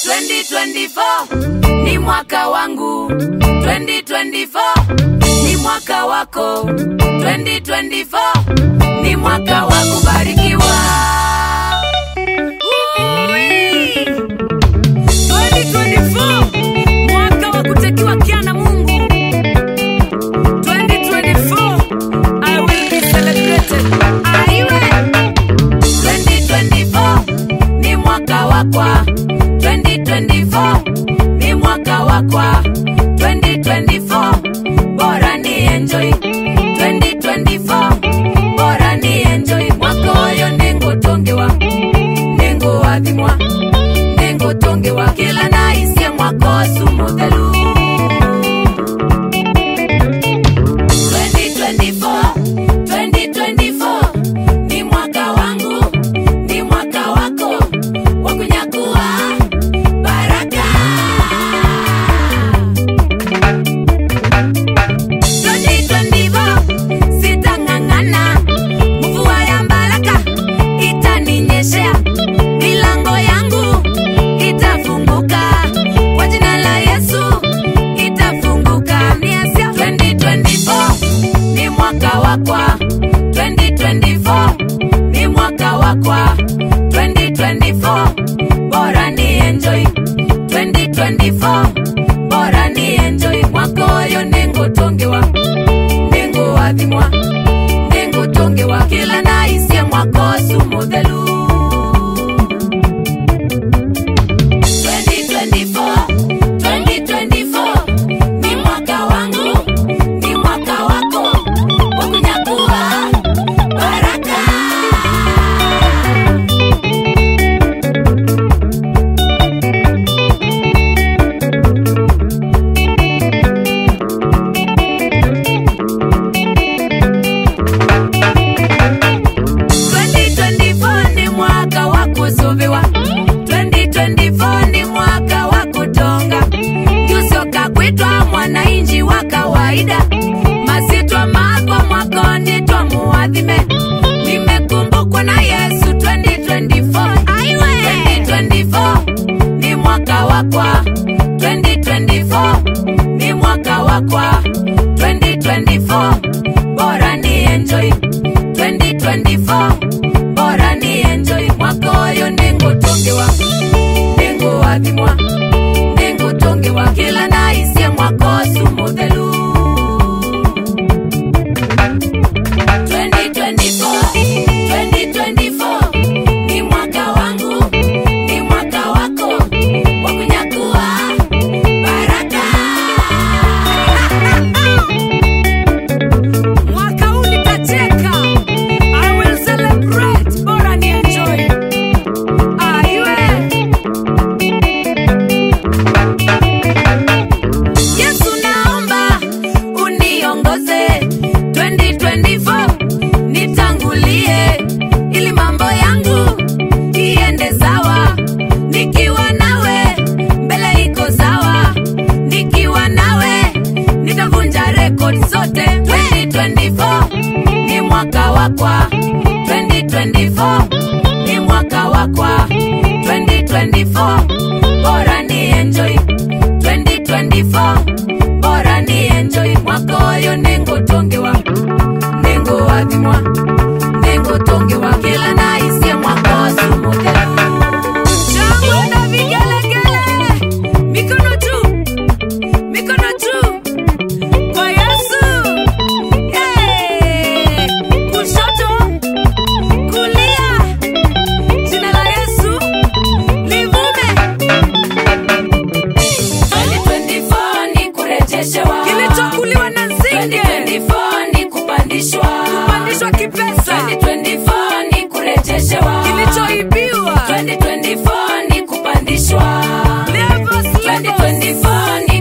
2024 ni mwaka wangu 2024 ni mwaka wako 2024 ni mwaka wa kubarikiwa Ui! 2024 mwaka wa kutekiwa kia na mungu 2024 I will be celebrated aiwe 2024 ni mwaka wakwa 2024 ni mwaka wakwa 2024 bora ni enjoy 2024 bora ni enjoy mwaka oyo nengutongewa nenguwathimwa nengutongewa kila naisie mwaka osu muthelu 2024 2024 ni mwaka wangu ni mwaka wako wa kunyakua baraka 2024 sitang'ang'ana mvua ya baraka itaninyeshea milango yangu itafunguka kwa jina la yesu itafunguka miasia 2024 ni mwaka wakwa 2024 ni mwaka wakwa 2024 bora ni enjoy 2024 bora ni enjoy mwaka oyo nengutongewa nenguwathimwa nengutongewa kila naisie mwaka osu muthelu 2024 2024 ni mwaka wangu ni mwaka wako wa kunyakua baraka ni mwaka wa kusuviwa 2024 ni mwaka wa kutonga jusoka kwitwa mwananchi wa kawaida masitwa makwa mwakoni twa muwathime nimekumbukwa na yesu 2024 Aiwe! 2024 ni mwaka wakwa 2024 ni mwaka wakwa 2024 bora ni enjoy 2024 bora ni enjoy mwaka oyo nengutongewa nenguwathimwa nengutongewa kila naisie mwaka osu muthelu 2024 2024 ni mwaka wangu ni mwaka wako wa kunyakua baraka mwaka huu nitacheka i will celebrate bora ni enjoy aiwe yesu naomba uniongoze 2024 nitangulie ili mambo yangu iende sawa nikiwa nawe mbele iko sawa nikiwa nawe nitavunja rekodi zote 2024 ni mwaka wakwa 2024 ni mwaka wakwa 2024 bora ni enjoy 2024 bora ni enjoy mwaka oyo nengutongewa nenguwathimwa nengutongewa kila naisie mwaka osu muthelu shangwe na vigelegele mikono juu mikono juu kwa yesu Yay! kushoto kulia jina la yesu livume 2024 ni kurejeshewa kilichokuliwa na nzige 2024 ni kupandishwa kupandishwa kipesa 2024 ni kurejeshewa kilichoibiwa 2024 ni kupandishwa Levels, levels. 2024 ni